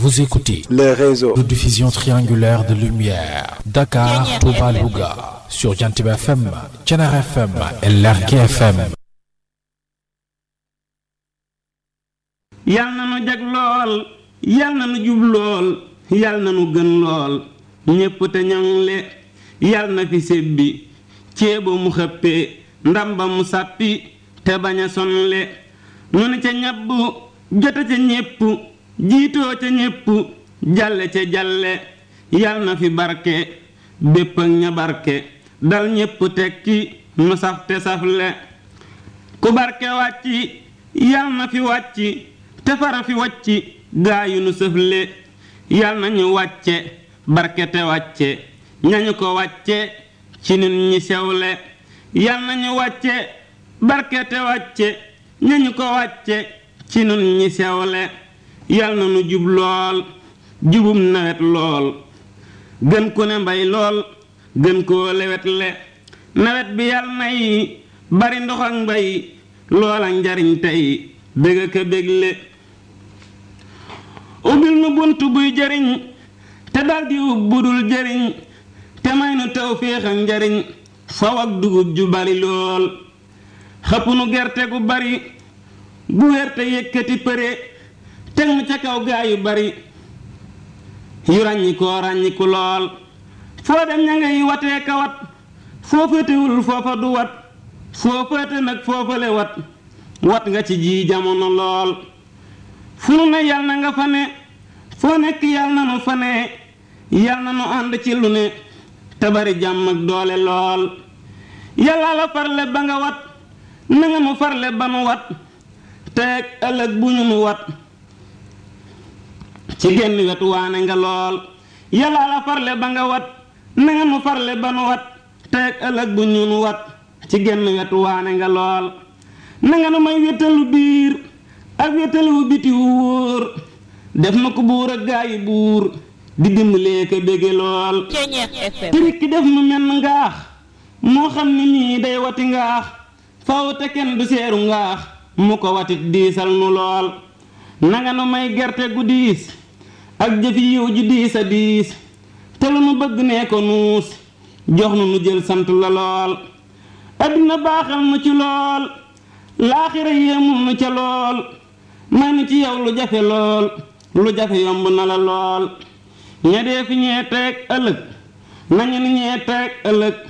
Vous écoutez le réseau de diffusion triangulaire de lumière Dakar, Touba, Louga sur Jantib FM, Thiénaba FM et Lergui FM. yal na nu jag lool yal na nu jub lool yal na nu gën lool ñépp te ñoŋle yal na fi sebbi ceeba mu xëppee ndamba mu sàppi te bañ a sonle nu ne ca ñabb jote ca ñépp jiitoo ca ñépp jalle ca jalle yal na fi barke bépp ak ña barke dal ñépp tekki nu saf te safle ku barke wàcci yal na fi wàcci te fara fi wàcci gaayu nu sëfle yal na ñu wàcce barke te wàcce ñañu ko wàcce ci nun ñi sewle yal na ñu wàcce barke te wàcce ñañu ko wàcce ci nun ñi sewle yal na nu jub lool jubum nawet lool gën ku ne mbay lool gën koo lewet le nawet bi yal nay bari ndox ak mbay loola njariñ tey bëgg ka bégle ubbil nu bunt buy jariñ te daldi ub budul jariñ te may nu tawféex ak njariñ faw ak dugub ju bari lool xëpp nu gerte gu bari gu wér te yëkkati përe teg nu ca kaw gaa yu bari yu ràññi koo ràññiku lool foo dem ña ngay watee ka wat foo féetewul foofa du wat foo féete nag foofale wat wat nga ci ji jamono lool fu nu ne yal na nga fa ne foo nekk yal na nu fa ne yal na nu ànd ci lu ne te bari jàmm ak doole lool yàlla la farle ba nga wat na nga nu farle ba nu wat teeg ëllëg bu ñu nu wat ci genn wetu waane nga lool yàlla la farle ba nga wat na nga nu farle ba nu wat teeg ëllëg bu ñu nu wat ci genn wetu waane nga lool na nga nu may wétalu biir ak wétalu biti wu wóor def na ko buur ak gaayi buur di dimbalee ko bége lool pirikki def nu menn ngaax moo xam ni nii day wati ngaax faw te kenn du seeru ngaax mu ko watit diisal nu lool nanga nu may gerte gu diis ak jëfi yiw ju diis a diis te lu nu bëgg nee ko nuus jox nu nu jël sant la lool addina baaxal nu ci lool laaxira yéemul nu ca lool may nu ci yow lu jafe lool lu jafe yomb na la lool ña dee fi ñee teeg ëllëg nañu ni ñee teeg ëllëg